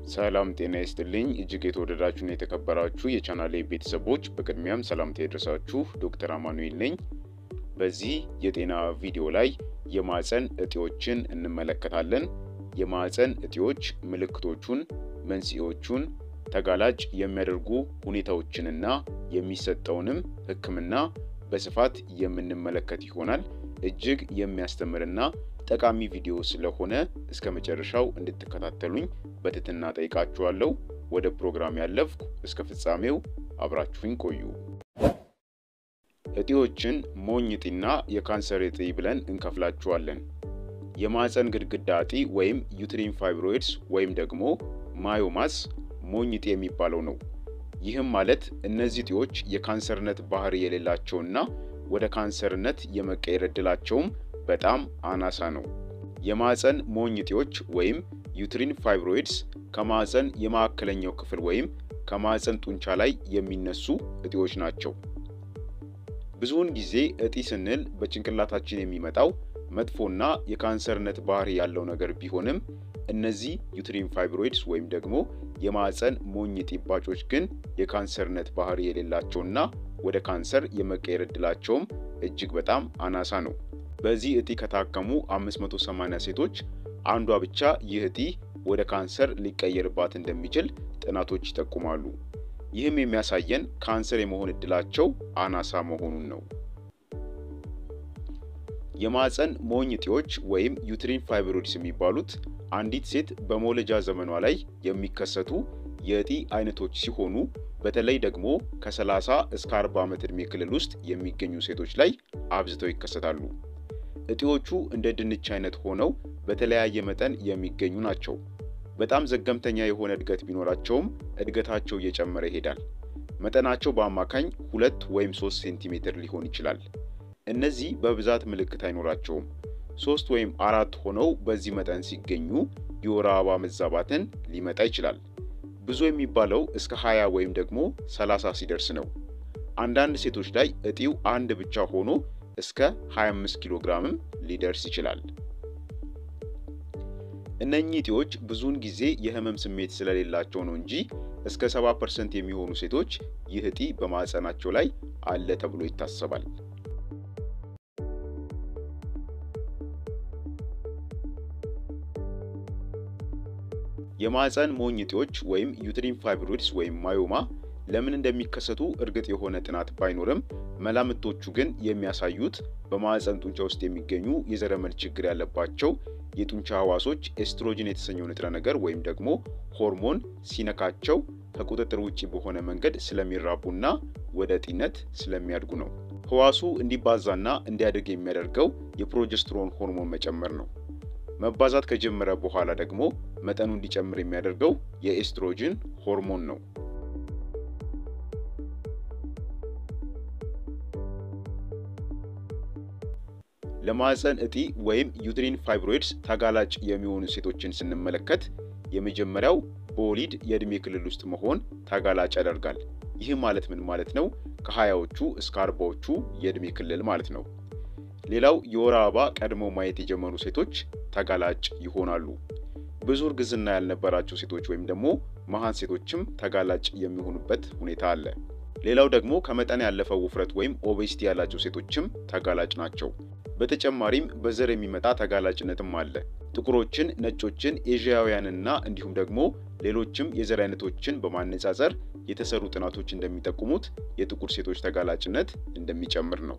ሰላም ጤና ይስጥልኝ እጅግ የተወደዳችሁና የተከበራችሁ የቻናሌ ቤተሰቦች በቅድሚያም ሰላምታ ይድረሳችሁ። ዶክተር አማኑኤል ነኝ። በዚህ የጤና ቪዲዮ ላይ የማህፀን እጢዎችን እንመለከታለን። የማህፀን እጢዎች ምልክቶቹን፣ መንስኤዎቹን፣ ተጋላጭ የሚያደርጉ ሁኔታዎችንና የሚሰጠውንም ሕክምና በስፋት የምንመለከት ይሆናል። እጅግ የሚያስተምርና ጠቃሚ ቪዲዮ ስለሆነ እስከ መጨረሻው እንድትከታተሉኝ በትህትና ጠይቃችኋለሁ። ወደ ፕሮግራም ያለፍኩ፣ እስከ ፍጻሜው አብራችሁኝ ቆዩ። እጢዎችን ሞኝ እጢና የካንሰር እጢ ብለን እንከፍላችኋለን። የማህፀን ግድግዳ እጢ ወይም ዩትሪን ፋይብሮይድስ ወይም ደግሞ ማዮማስ ሞኝ እጢ የሚባለው ነው። ይህም ማለት እነዚህ እጢዎች የካንሰርነት ባህሪ የሌላቸውና ወደ ካንሰርነት የመቀየር ዕድላቸውም በጣም አናሳ ነው። የማህፀን ሞኝ እጢዎች ወይም ዩትሪን ፋይብሮይድስ ከማህፀን የማዕከለኛው ክፍል ወይም ከማህፀን ጡንቻ ላይ የሚነሱ እጢዎች ናቸው። ብዙውን ጊዜ እጢ ስንል በጭንቅላታችን የሚመጣው መጥፎና የካንሰርነት ባህሪ ያለው ነገር ቢሆንም እነዚህ ዩትሪን ፋይብሮይድስ ወይም ደግሞ የማህፀን ሞኝ እጢ እባጮች ግን የካንሰርነት ባህሪ የሌላቸውና ወደ ካንሰር የመቀየር ዕድላቸውም እጅግ በጣም አናሳ ነው። በዚህ እጢ ከታከሙ 580 ሴቶች አንዷ ብቻ ይህ እጢ ወደ ካንሰር ሊቀየርባት እንደሚችል ጥናቶች ይጠቁማሉ። ይህም የሚያሳየን ካንሰር የመሆን ዕድላቸው አናሳ መሆኑን ነው። የማህፀን ሞኝ እጢዎች ወይም ዩትሪን ፋይብሮይድስ የሚባሉት አንዲት ሴት በመውለጃ ዘመኗ ላይ የሚከሰቱ የእጢ አይነቶች ሲሆኑ በተለይ ደግሞ ከ30 እስከ 40 ዓመት ዕድሜ ክልል ውስጥ የሚገኙ ሴቶች ላይ አብዝተው ይከሰታሉ። እጢዎቹ እንደ ድንች አይነት ሆነው በተለያየ መጠን የሚገኙ ናቸው። በጣም ዘገምተኛ የሆነ እድገት ቢኖራቸውም እድገታቸው እየጨመረ ይሄዳል። መጠናቸው በአማካኝ ሁለት ወይም ሶስት ሴንቲሜትር ሊሆን ይችላል። እነዚህ በብዛት ምልክት አይኖራቸውም። ሶስት ወይም አራት ሆነው በዚህ መጠን ሲገኙ የወር አበባ መዛባትን ሊመጣ ይችላል። ብዙ የሚባለው እስከ 20 ወይም ደግሞ 30 ሲደርስ ነው። አንዳንድ ሴቶች ላይ እጢው አንድ ብቻ ሆኖ እስከ 25 ኪሎ ግራምም ሊደርስ ይችላል። እነኚህ እጢዎች ብዙውን ጊዜ የህመም ስሜት ስለሌላቸው ነው እንጂ እስከ 70% የሚሆኑ ሴቶች ይህ እጢ በማህፀናቸው ላይ አለ ተብሎ ይታሰባል። የማህፀን ሞኝ እጢዎች ወይም ዩትሪን ፋይብሮይድስ ወይም ማዮማ ለምን እንደሚከሰቱ እርግጥ የሆነ ጥናት ባይኖርም መላምቶቹ ግን የሚያሳዩት በማህፀን ጡንቻ ውስጥ የሚገኙ የዘረመል ችግር ያለባቸው የጡንቻ ህዋሶች ኤስትሮጅን የተሰኘው ንጥረ ነገር ወይም ደግሞ ሆርሞን ሲነካቸው ከቁጥጥር ውጭ በሆነ መንገድ ስለሚራቡና ወደ እጢነት ስለሚያድጉ ነው። ህዋሱ እንዲባዛና እንዲያድግ የሚያደርገው የፕሮጀስትሮን ሆርሞን መጨመር ነው። መባዛት ከጀመረ በኋላ ደግሞ መጠኑ እንዲጨምር የሚያደርገው የኤስትሮጅን ሆርሞን ነው። ለማህፀን እጢ ወይም ዩትሪን ፋይብሮይድስ ተጋላጭ የሚሆኑ ሴቶችን ስንመለከት የመጀመሪያው በወሊድ የዕድሜ ክልል ውስጥ መሆን ተጋላጭ ያደርጋል። ይህ ማለት ምን ማለት ነው? ከሀያዎቹ እስከ አርባዎቹ የዕድሜ ክልል ማለት ነው። ሌላው የወር አበባ ቀድሞ ማየት የጀመሩ ሴቶች ተጋላጭ ይሆናሉ። ብዙ እርግዝና ያልነበራቸው ሴቶች ወይም ደግሞ መሃን ሴቶችም ተጋላጭ የሚሆኑበት ሁኔታ አለ። ሌላው ደግሞ ከመጠን ያለፈው ውፍረት ወይም ኦቤሲቲ ያላቸው ሴቶችም ተጋላጭ ናቸው። በተጨማሪም በዘር የሚመጣ ተጋላጭነትም አለ። ጥቁሮችን፣ ነጮችን፣ ኤዥያውያንና እንዲሁም ደግሞ ሌሎችም የዘር አይነቶችን በማነጻጸር የተሰሩ ጥናቶች እንደሚጠቁሙት የጥቁር ሴቶች ተጋላጭነት እንደሚጨምር ነው።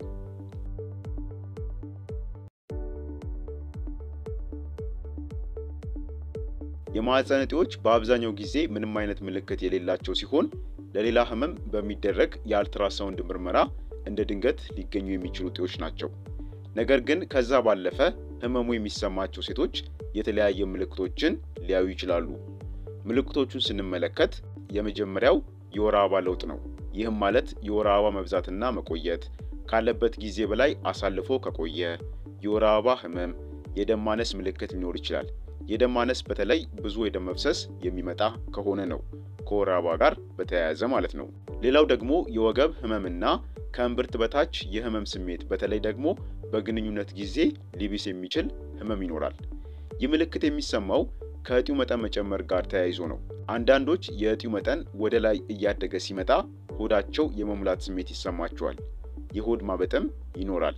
የማህፀን እጢዎች በአብዛኛው ጊዜ ምንም አይነት ምልክት የሌላቸው ሲሆን ለሌላ ህመም በሚደረግ የአልትራሳውንድ ምርመራ እንደ ድንገት ሊገኙ የሚችሉ እጢዎች ናቸው። ነገር ግን ከዛ ባለፈ ህመሙ የሚሰማቸው ሴቶች የተለያየ ምልክቶችን ሊያዩ ይችላሉ። ምልክቶቹን ስንመለከት የመጀመሪያው የወር አበባ ለውጥ ነው። ይህም ማለት የወር አበባ መብዛትና መቆየት፣ ካለበት ጊዜ በላይ አሳልፎ ከቆየ፣ የወር አበባ ህመም፣ የደም ማነስ ምልክት ሊኖር ይችላል። የደም ማነስ በተለይ ብዙ የደም መፍሰስ የሚመጣ ከሆነ ነው፣ ከወር አበባ ጋር በተያያዘ ማለት ነው። ሌላው ደግሞ የወገብ ህመምና ከእምብርት በታች የህመም ስሜት በተለይ ደግሞ በግንኙነት ጊዜ ሊብስ የሚችል ህመም ይኖራል። ይህ ምልክት የሚሰማው ከእጢው መጠን መጨመር ጋር ተያይዞ ነው። አንዳንዶች የእጢው መጠን ወደ ላይ እያደገ ሲመጣ ሆዳቸው የመሙላት ስሜት ይሰማቸዋል። የሆድ ማበጥም ይኖራል።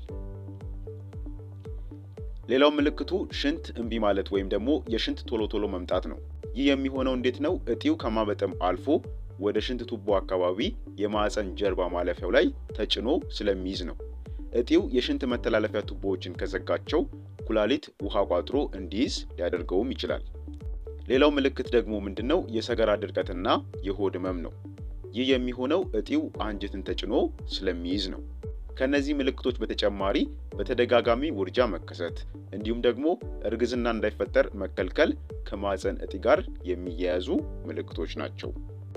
ሌላው ምልክቱ ሽንት እምቢ ማለት ወይም ደግሞ የሽንት ቶሎ ቶሎ መምጣት ነው። ይህ የሚሆነው እንዴት ነው? እጢው ከማበጥም አልፎ ወደ ሽንት ቱቦ አካባቢ የማዕፀን ጀርባ ማለፊያው ላይ ተጭኖ ስለሚይዝ ነው። እጢው የሽንት መተላለፊያ ቱቦዎችን ከዘጋቸው ኩላሊት ውሃ ቋጥሮ እንዲይዝ ሊያደርገውም ይችላል። ሌላው ምልክት ደግሞ ምንድነው? የሰገራ ድርቀትና የሆድ ህመም ነው። ይህ የሚሆነው እጢው አንጀትን ተጭኖ ስለሚይዝ ነው። ከነዚህ ምልክቶች በተጨማሪ በተደጋጋሚ ውርጃ መከሰት እንዲሁም ደግሞ እርግዝና እንዳይፈጠር መከልከል ከማዕፀን እጢ ጋር የሚያያዙ ምልክቶች ናቸው።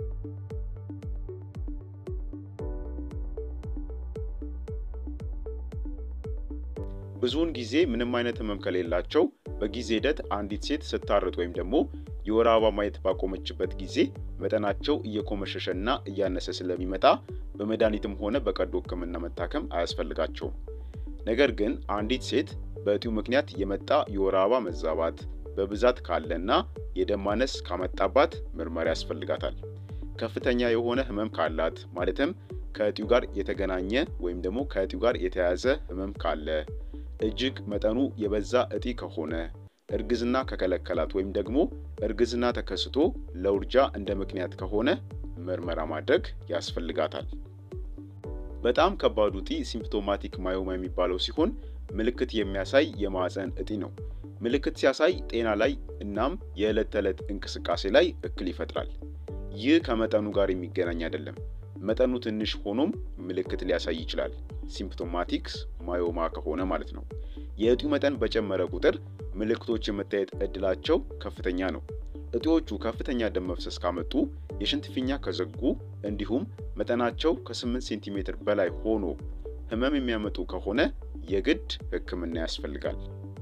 ብዙውን ጊዜ ምንም አይነት ህመም ከሌላቸው በጊዜ ሂደት አንዲት ሴት ስታርጥ ወይም ደግሞ የወር አበባ ማየት ባቆመችበት ጊዜ መጠናቸው እየኮመሸሸና እያነሰ ስለሚመጣ በመድኃኒትም ሆነ በቀዶ ሕክምና መታከም አያስፈልጋቸውም። ነገር ግን አንዲት ሴት በእጢው ምክንያት የመጣ የወር አበባ መዛባት በብዛት ካለና የደም ማነስ ካመጣባት ምርመራ ያስፈልጋታል። ከፍተኛ የሆነ ህመም ካላት ማለትም ከእጢው ጋር የተገናኘ ወይም ደግሞ ከእጢው ጋር የተያያዘ ህመም ካለ፣ እጅግ መጠኑ የበዛ እጢ ከሆነ፣ እርግዝና ከከለከላት ወይም ደግሞ እርግዝና ተከስቶ ለውርጃ እንደ ምክንያት ከሆነ ምርመራ ማድረግ ያስፈልጋታል። በጣም ከባዱ እጢ ሲምፕቶማቲክ ማዮማ የሚባለው ሲሆን ምልክት የሚያሳይ የማዕፀን እጢ ነው። ምልክት ሲያሳይ ጤና ላይ እናም የዕለት ተዕለት እንቅስቃሴ ላይ እክል ይፈጥራል። ይህ ከመጠኑ ጋር የሚገናኝ አይደለም። መጠኑ ትንሽ ሆኖም ምልክት ሊያሳይ ይችላል። ሲምፕቶማቲክስ ማዮማ ከሆነ ማለት ነው። የእጢው መጠን በጨመረ ቁጥር ምልክቶች የመታየት እድላቸው ከፍተኛ ነው። እጢዎቹ ከፍተኛ ደም መፍሰስ ካመጡ፣ የሽንት ፊኛ ከዘጉ፣ እንዲሁም መጠናቸው ከ8 ሴንቲሜትር በላይ ሆኖ ህመም የሚያመጡ ከሆነ የግድ ሕክምና ያስፈልጋል።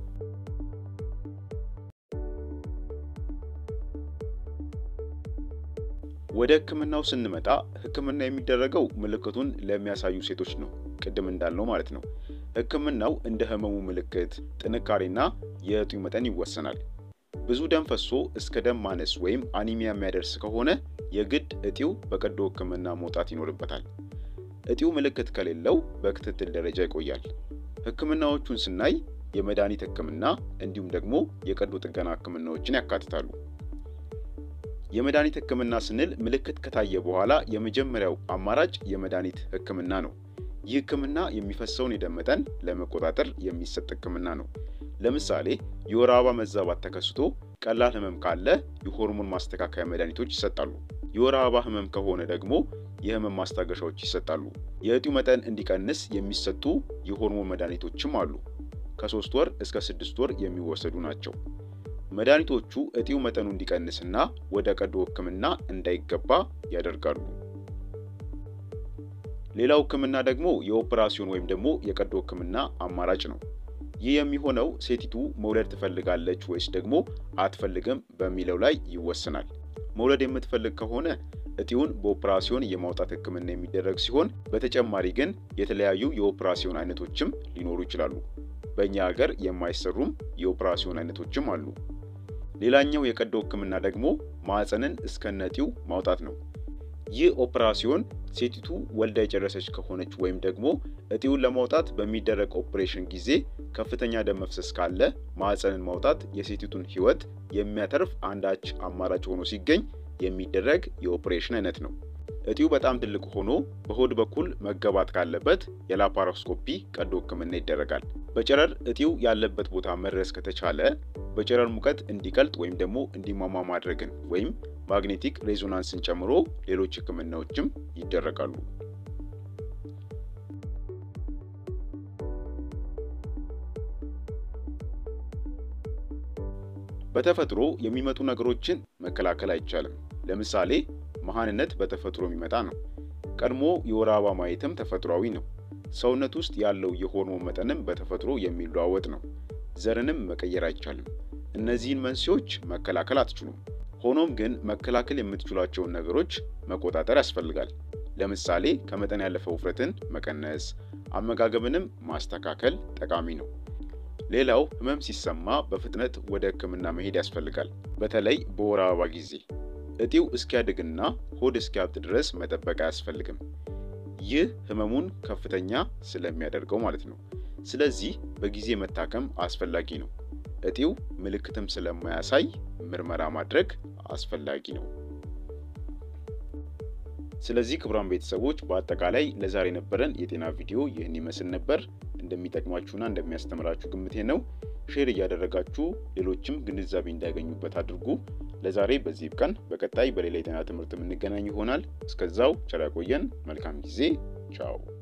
ወደ ህክምናው ስንመጣ ህክምና የሚደረገው ምልክቱን ለሚያሳዩ ሴቶች ነው። ቅድም እንዳልነው ማለት ነው። ህክምናው እንደ ህመሙ ምልክት፣ ጥንካሬና የእጢው መጠን ይወሰናል። ብዙ ደም ፈሶ እስከ ደም ማነስ ወይም አኒሚያ የሚያደርስ ከሆነ የግድ እጢው በቀዶ ህክምና መውጣት ይኖርበታል። እጢው ምልክት ከሌለው በክትትል ደረጃ ይቆያል። ህክምናዎቹን ስናይ የመድኃኒት ህክምና እንዲሁም ደግሞ የቀዶ ጥገና ህክምናዎችን ያካትታሉ። የመድኃኒት ህክምና ስንል ምልክት ከታየ በኋላ የመጀመሪያው አማራጭ የመድኃኒት ህክምና ነው። ይህ ህክምና የሚፈሰውን የደም መጠን ለመቆጣጠር የሚሰጥ ህክምና ነው። ለምሳሌ የወር አበባ መዛባት ተከስቶ ቀላል ህመም ካለ የሆርሞን ማስተካከያ መድኃኒቶች ይሰጣሉ። የወር አበባ ህመም ከሆነ ደግሞ የህመም ማስታገሻዎች ይሰጣሉ። የእጢው መጠን እንዲቀንስ የሚሰጡ የሆርሞን መድኃኒቶችም አሉ። ከሶስት ወር እስከ ስድስት ወር የሚወሰዱ ናቸው። መድኃኒቶቹ እጢው መጠኑ እንዲቀንስና ወደ ቀዶ ህክምና እንዳይገባ ያደርጋሉ። ሌላው ህክምና ደግሞ የኦፕራሲዮን ወይም ደግሞ የቀዶ ህክምና አማራጭ ነው። ይህ የሚሆነው ሴቲቱ መውለድ ትፈልጋለች ወይስ ደግሞ አትፈልግም በሚለው ላይ ይወሰናል። መውለድ የምትፈልግ ከሆነ እጢውን በኦፕራሲዮን የማውጣት ህክምና የሚደረግ ሲሆን በተጨማሪ ግን የተለያዩ የኦፕራሲዮን አይነቶችም ሊኖሩ ይችላሉ። በእኛ ሀገር የማይሰሩም የኦፕራሲዮን አይነቶችም አሉ። ሌላኛው የቀዶ ህክምና ደግሞ ማዕፀንን እስከነ እጢው ማውጣት ነው። ይህ ኦፕራሲዮን ሴቲቱ ወልዳ የጨረሰች ከሆነች ወይም ደግሞ እጢውን ለማውጣት በሚደረግ ኦፕሬሽን ጊዜ ከፍተኛ ደም መፍሰስ ካለ ማዕፀንን ማውጣት የሴቲቱን ህይወት የሚያተርፍ አንዳች አማራጭ ሆኖ ሲገኝ የሚደረግ የኦፕሬሽን አይነት ነው። እጢው በጣም ትልቅ ሆኖ በሆድ በኩል መገባት ካለበት የላፓሮስኮፒ ቀዶ ህክምና ይደረጋል። በጨረር እጢው ያለበት ቦታ መድረስ ከተቻለ በጨረር ሙቀት እንዲቀልጥ ወይም ደግሞ እንዲሟሟ ማድረግን ወይም ማግኔቲክ ሬዞናንስን ጨምሮ ሌሎች ህክምናዎችም ይደረጋሉ። በተፈጥሮ የሚመጡ ነገሮችን መከላከል አይቻልም። ለምሳሌ መሃንነት በተፈጥሮ የሚመጣ ነው። ቀድሞ የወር አበባ ማየትም ተፈጥሯዊ ነው። ሰውነት ውስጥ ያለው የሆርሞን መጠንም በተፈጥሮ የሚለዋወጥ ነው። ዘርንም መቀየር አይቻልም። እነዚህን መንስኤዎች መከላከል አትችሉም። ሆኖም ግን መከላከል የምትችሏቸውን ነገሮች መቆጣጠር ያስፈልጋል። ለምሳሌ ከመጠን ያለፈ ውፍረትን መቀነስ፣ አመጋገብንም ማስተካከል ጠቃሚ ነው። ሌላው ህመም ሲሰማ በፍጥነት ወደ ህክምና መሄድ ያስፈልጋል። በተለይ በወር አበባ ጊዜ እጢው እስኪያድግና ሆድ እስኪያብጥ ድረስ መጠበቅ አያስፈልግም። ይህ ህመሙን ከፍተኛ ስለሚያደርገው ማለት ነው። ስለዚህ በጊዜ መታከም አስፈላጊ ነው። እጢው ምልክትም ስለማያሳይ ምርመራ ማድረግ አስፈላጊ ነው። ስለዚህ ክቡራን ቤተሰቦች በአጠቃላይ ለዛሬ የነበረን የጤና ቪዲዮ ይህን ይመስል ነበር። እንደሚጠቅማችሁና እንደሚያስተምራችሁ ግምቴ ነው። ሼር እያደረጋችሁ ሌሎችም ግንዛቤ እንዳያገኙበት አድርጉ። ለዛሬ በዚህ ይብቃን። በቀጣይ በሌላ የጤና ትምህርት የምንገናኝ ይሆናል። እስከዛው ቸር ያቆየን። መልካም ጊዜ። ቻው